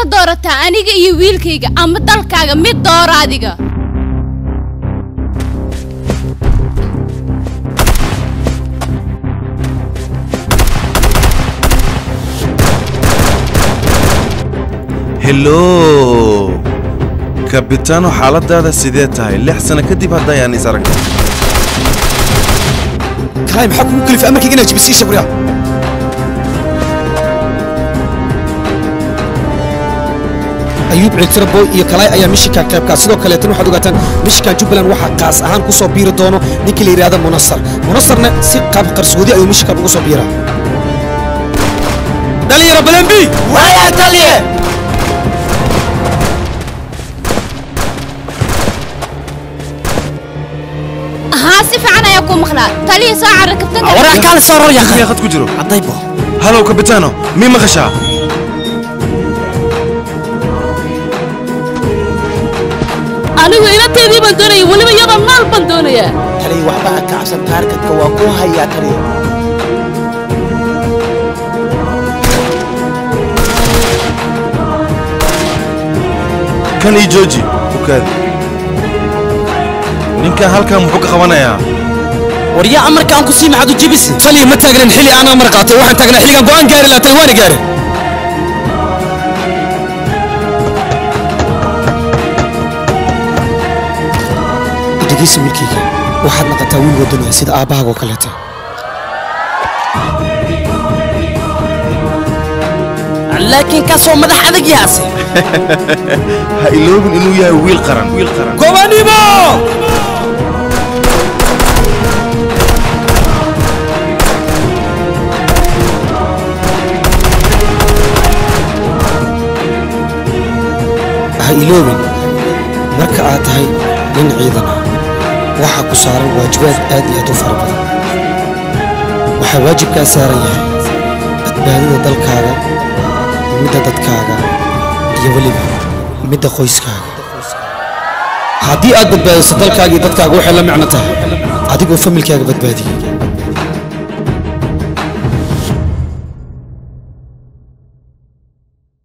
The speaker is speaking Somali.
doorataa aniga iyo wiilkayga ama dalkaaga mid doora adiga hello kabitaano xaaladaada sidee tahay lix sano kadib haddayaan is aragnay kalaay maxaa kugu kalifa amarkayga inaad jibisii shabriya ayuub ciltirabo iyo kalaay ayaa mishinka qaybkaa sidoo kaleetan waxaad ogaataan mishinka jubbaland waxaa qaas ahaan ku soo biiri doono ninkii la yidhaahda munasar munasarna si qaab qarsoodi ayuu mishinkan ugu soo biiraa dhalinyaro balembi waya taliye haa si fiican ayaa kuu maqlaa taliya soo cara kabtanka warax kaale soo ror yaqa miyaa khad ku jiro haddaybo halow kabitaano mii maqashaa anigu inateedii baan doonaya weliba iyadoo maal baan doonayaa taliye waxba ha kacsan taarikadka waa kuu hayaa taliye kan ii jooji ukaadi ninkan halkan muxuu ka qabanayaa waryaa amarka aan ku sii maxaad u jibisi taliya ma taagnan xilli aan amar qaatay waxaan taagnaa xilligaan go'aan gaari lahaa tali waana gaare dhegaysa wiilkayga waxaad naqataa wiil waddanaya sida aabbahaaga oo kaleeta laakiin kaasoo madax adag yaase ha iloobin inuu yahay wiil qaran wiil qaran gobanimo ha iloobin marka aad tahay nin ciidan ah waxaa ku saaran waajibaad aad iyo aad u fara badan waxaa waajibkaa saaran yahay badbaadada dalkaaga midda dadkaaga iyo weliba midda qoyskaaga haddii aad badbaadiso dalkaaga iyo dadkaaga waxay la micno tahay adigoo familkaaga badbaadiyey